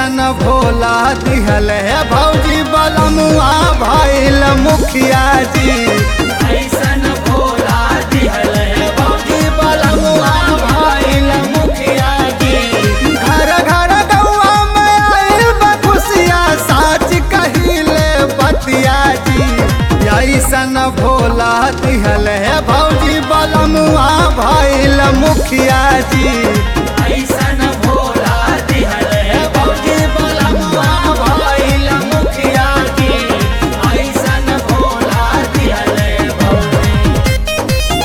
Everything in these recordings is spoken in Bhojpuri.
ऐसन भोला दिहल है भौजी बलमुआ भैल मुखिया जी ऐसन भोला दिहल है भौजी बलमुआ भैल मुखिया जी घर घर गौआ में आइल बा खुशिया साच कहिले बतिया जी ऐसन भोला दिहल है भौजी बलमुआ भैल मुखिया जी ऐसन भोला दिहल है भौजी बलमुआ भैल मुखिया जी ऐसन भोला दिहल है भौजी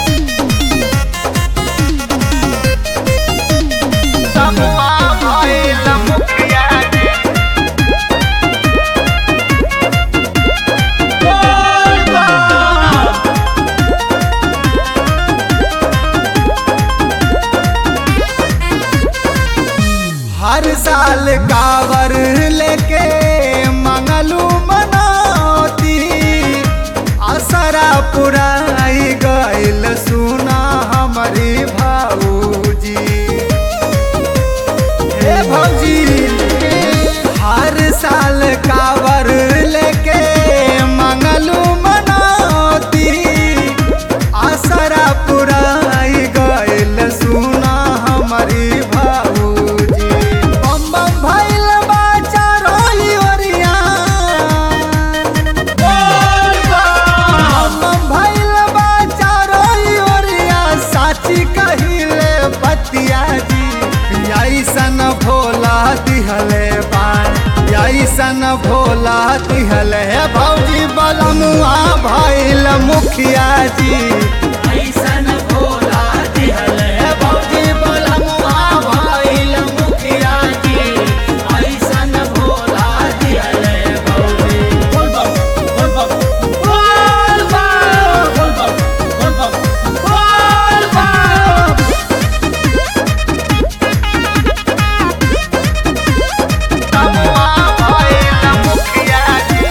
बलमुआ भैल मुखिया जी हर साल कावर लेके मंगलू मनौती असरा पुराई गइल सुना हमारी भाऊजी हे भौजी हर साल कावर लेके मंगलू मनौती आसरा पुराई गइल सुना हमारी भाऊजी बम बम भइल बाचा रोई ओरिया बम बम भइल बाचा रोई ओरिया साची कहिले बतिया जी ऐसन भोला दिहले बान ऐसन भोला दिहले भौजी बलमुआ भइल मुखिया जी ऐसन भोला दिहल है भौजी बलमुआ भइल मुखिया जी ऐसन भोला दिहल है भौजी बोल बम बोल बम बोल बम बोल बम बोल बम बोल बम बलमुआ भइल मुखिया जी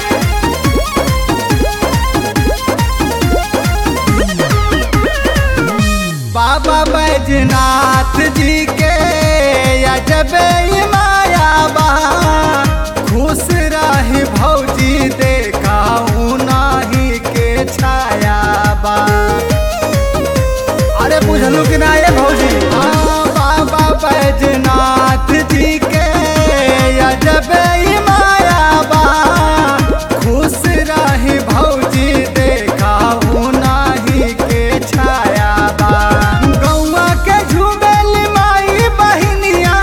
बाबा बैजनाथ जी के अजब माया बा खुश रही भौजी देखाऊ नाही के छाया बा अरे बुझलू कि ना ये भौजी हाँ बाबा बैजनाथ जी के अजब माया बा खुश रही भौजी देखाऊ नाही के छाया बा गौआ के झुमेल माई बहिनिया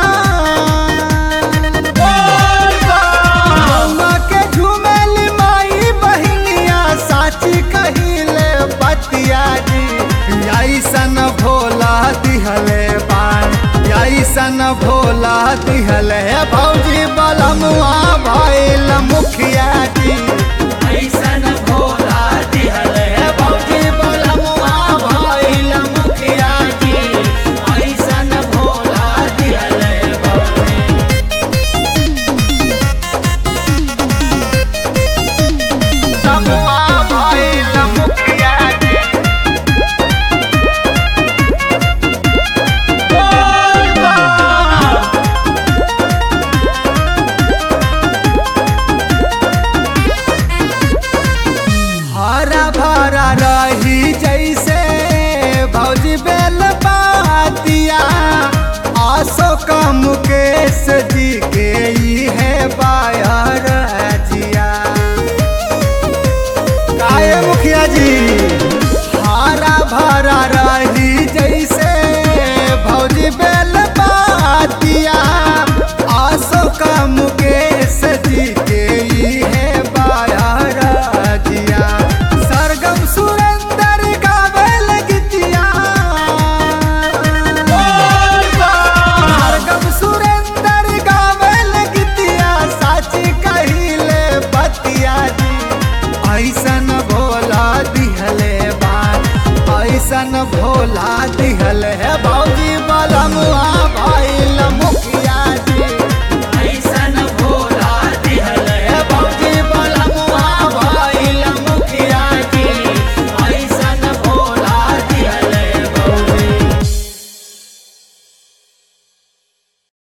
गौआ के झुमेल माई बहिनिया साची कहिले बतिया जी ऐसन भोला दिहले बान ऐसन भोला दिहले भौजी बलमुआ भइल मुखिया जी ऐसन भोला दिहल है भौजी बलमुआ भइल मुखिया जी ऐसन भोला दिहल है भौजी बलमुआ भइल मुखिया जी हरा भरा रही जैसे भौजी बेल बातिया आसो का मुकेश जी के ई है बायर जिया काये मुखिया जी हरा भरा रही जैसे भौजी बेल बातिया आसो का मुकेश जी के ई है बायर जिया सरगम सुरेंद्र गावेल गीतिया सरगम सुरेंद्र गावेल गीतिया साची कहिले बतिया जी ऐसन भोला दिहले बान ऐसन भोला दिहले भौजी बलमुआ